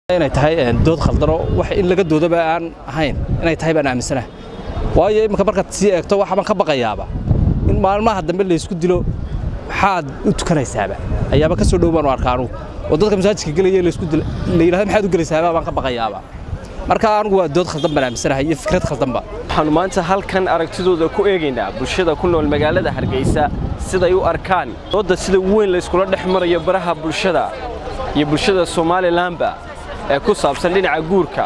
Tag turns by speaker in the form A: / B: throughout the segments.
A: inay tahay dood khaldano wax in laga doodaba aan ahayn inay tahay baan aaminsanaha waayo iminka markaad sii eegto waxbaan ka baqayaaba in maalmaha dambe laysku dilo maxaad u tukanaysaaba ayaaba ka soo dhow baan u arkaa anugu oo dadka masaajidka gelaya laysku dilo la yidhahda maxaad u gelaysaaba baan ka baqayaaba marka anugu waa dood khaldan baan aaminsanahay iyo fikrad khaldanba
B: waxaannu maanta halkan aragtidooda ku eegaynaa bulshada ku nool magaalada hargeysa siday u arkaan doodda sida weyn layskula dhex marayo baraha bulshada iyo bulshada somalilanba ee ku saabsan dhinaca guurka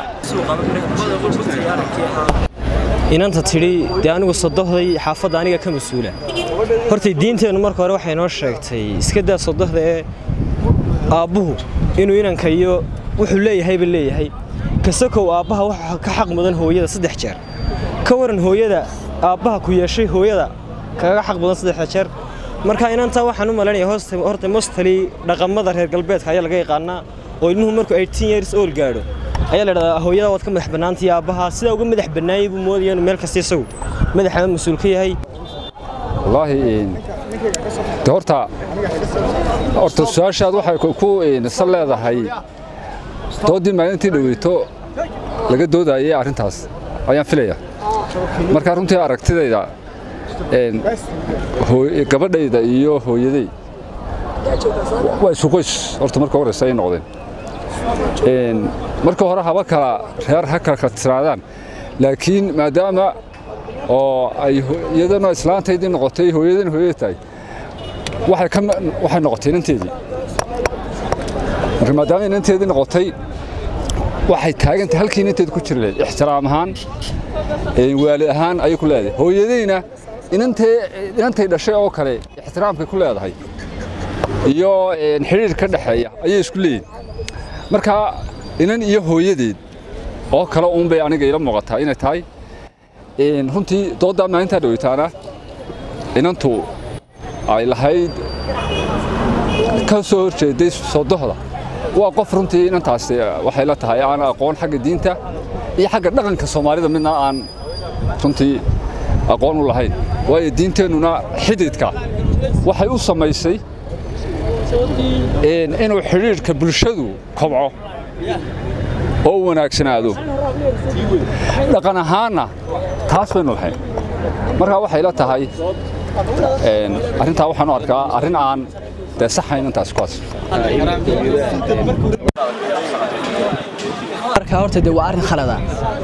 C: inanta tidhi dee anigu sodohday xaafadda aniga ka mas-uula hortay diinteennu marka hore waxay noo sheegtay iska daa sodohda ee aabbuhu inuu inanka iyo wuxuu leeyahayba leeyahay kasakow aabbaha waxa ka xaq mudan hooyada saddex jeer ka waran hooyada aabbaha ku yeeshay hooyada kaga xaq mudan saddexda jeer marka inantaa waxaan u malaynaya horta mostali dhaqamada reer galbeedka ayaa laga yaqaanaa oo ilmuhu markuu eighteen years old gaadho ayaa la dhahdaa hooyada waad ka madax bannaantay aabbaha sidaa uga madax bannaayay buu moodaya inuu meel kasta isagu madaxama mas-uul ka yahay
D: wallaahi de horta horta su-aashaad waxay ku san leedahay dooddii maalintii dhoweyto laga doodayay arrintaas ayaan filaya marka runtii aragtidayda gabadhayda iyo hooyaday waa isu qoys horta marka horeysa ay noqdeen marka hore haba kala reer ha kala tiraadaan laakiin maadaama oo ay iyadana islaantaydii noqotay hooyadana hooyada tahay waxay noqotay inanteedii marka maadaama inanteedii noqotay waxay taagantay halkii inanteeda ku jiri lahayd ixtiraam ahaan waalid ahaan ayay ku leedahay hooyadayna inantay dhashay oo kale ixtiraamkay ku leedahay iyo xidhiir ka dhexeeya ayay isku leeyihin marka inan iyo hooyadeed oo kale uunbay aniga ila muuqataa inay tahay runtii dooddaa maalintaa dhaweytaana inantu ay lahayd ka soo horjeeday sodohda waa qof runtii inantaasi waxay la tahay aan aqoon xagga diinta iyo xagga dhaqanka soomaalida midna aan runtii aqoon u lahayn waayo diinteennuna xididka waxay u samaysay inuu xidhiidhka bulshadu kobco oo u wanaagsanaado dhaqan ahaanna taas baynu lahayn markaa waxay la tahay arrintaa waxaan u arkaa arrin aan dee saxayn intaas kuwaas
E: marka horta dee waa arrin khalada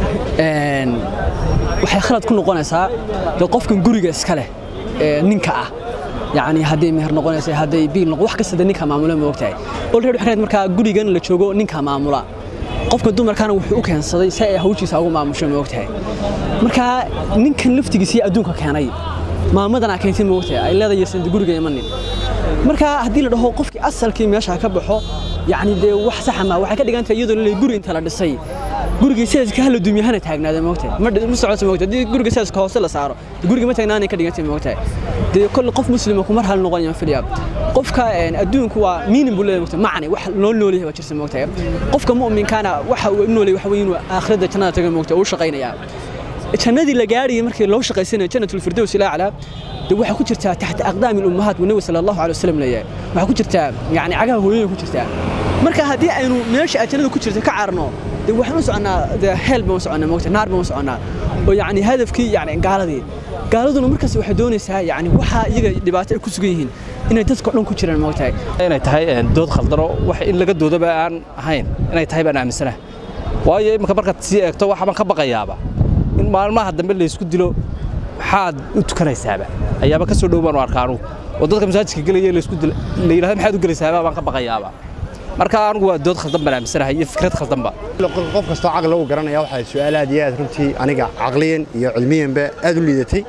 E: waxay khalad ku noqonaysaa dee qofkan guriga iska leh ninka ah yacni hadday meher noqonaysa hadday biil noqon wax kasta dee ninka maamula ma ogtahay olready waxay markaa gurigan la joogo ninka maamula qofka dumarkaana wuxuu u keensaday si ay hawshiisa ugu maamusho ma ogtahay marka ninkan laftigiisii adduunka keenay maamadan aa keentay ma ogtahay ay leedahay san guriga imanin marka haddii la dhaho qofkii asalkii meesha ka baxo yacni dee wax saxa ma waxay ka dhigan tahay iyadoo la guri inta la dhisay guriga sidaas hala dumiyahana taagnaada ma ogtahay ma socoto ma ogtahay haddii guriga sidaas hoose la saaro guriga ma taagnaanay ka dhigantay ma ogtahay dee kolle qof muslima kumar hal noqonaya filiya qofka adduunku waa miinin buu leeyahay mogtahay macni wax loo noolyahay waa jirta mogtahay qofka mu'minkaana waxa uu noolyahay waxa weyn aakhirada jannada taga mogtahay uu shaqaynaya jannadii la gaariyay markii loo shaqaysanayo jannatul firdaws ila aclaa de waxaa ku jirtaa taxta aqdaami lummahaat wa nabi sala allahu alay wasalam leeyahay waxaa ku jirtaa yacni cagaha hooyada ku jirtaa marka haddii aynu meesha aad jannada ku jirta ka carno de waxaan u soconnaa de heel baan u soconnaa mogtahay naar baan u soconnaa oo yacni hadafkii yacni gaaladii gaaladuna markaas waxay doonaysaa yacni waxa iyaga dhibaato ay ku sugan yihiin inay dadka dhan ku jiraan moogtahay
A: inay tahay dood khaldano wax in laga doodaba aan ahayn inay tahay baan aaminsanaha waayo iminka markaad sii eegto waxbaan ka baqayaaba in maalmaha dambe laysku dilo maxaad u tukanaysaaba ayaaba ka soo dhow baan u arkaa anugu oo dadka masaajidka gelaya laysku dilo la yidhahda maxaad u gelaysaaba baan ka baqayaaba marka anugu waa dood khaldan baan aaminsanahay iyo fikrad khaldanba
F: qof kastoo caqli lagu garanaya waxaa su-aal aad iyo aad runtii aniga caqliyan iyo cilmiyanba aad u liidatay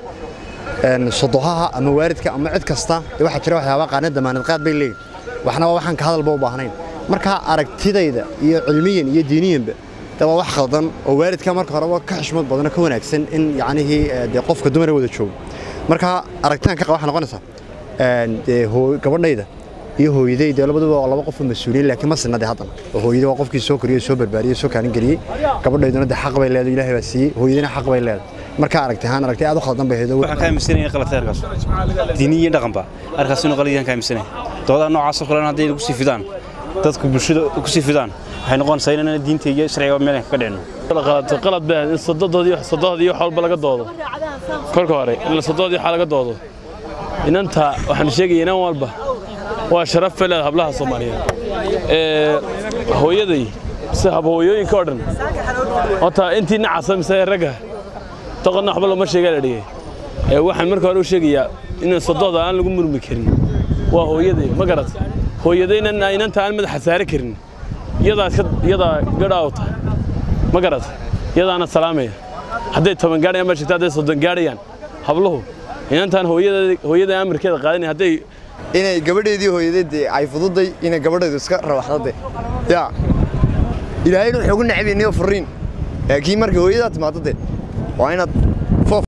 F: sodohaha ama waalidka ama cid kasta waxaa jira waxyaaba qaana damaanad qaad bay leeyihin waxna waa waxaan ka hadalba u baahnayn marka aragtidayda iyo cilmiyan iyo diiniyanba de waa wax khaldan oo waalidka marka horeba ka xishmad badano ka wanaagsan in yacnihii dee qofka dumara wada joogo marka aragtidan ka qaba waxay noqonaysaa dee gabadhayda iyo hooyaday dee labaduba waa laba qof oo mas-uuliyin laakiin ma sinna dee haddana oo hooyada waa qofkii soo koriyey soo barbaariyey soo kaalin geliyey gabadhayduna dee xaq bay leedahay ilaahay baa siiyey hooyadina xaq bay leedahay marka aragti ahaan aragti aad u khaldan bay haydo
G: waxaan ka aaminsanaya qaladka arkaas diini iyo dhaqanba arkaas inuu qalad yahan ka aaminsanaya doodaa noocaasoo kalena hadday lagu sii fidaan dadku bulshada ku sii fidaan waxay noqonaysaa inaan diinta iyo sharciga meel ka dhicino
H: qaladto qalad baa in sododoodii sodohdii wax walba laga doodo kolka hore in sodohdii waxa laga doodo inanta waxaan sheegaya inan walba waa sharaf bay leedahay hablaha soomaaliyeed ee hooyaday si habhooyooyinka oo dhan horta intii nacasa mise ragga doqonna waxba looma sheegaa la dhigay ee waxaan marka hore u sheegayaa in sodohda aan lagu murmi karin waa hooyaday ma garat hooyadayna inanta aan madaxa saari karin iyadaa iska iyadaa gadhaawta ma garat iyadaana salaamaya hadday toban gaadhayaan baa jirta hadday soddon gaadhayaan habluhu inantaan hooyada hooyada amarkeeda qaadanay hadday
I: inay gabadheedii hooyadeed ay fududay inay gabadheedu iska rawaxdade yaa ilaahayna wuxuu ugu necbaynayo furiin laakiin markay hooyadaa timaado de waa inaad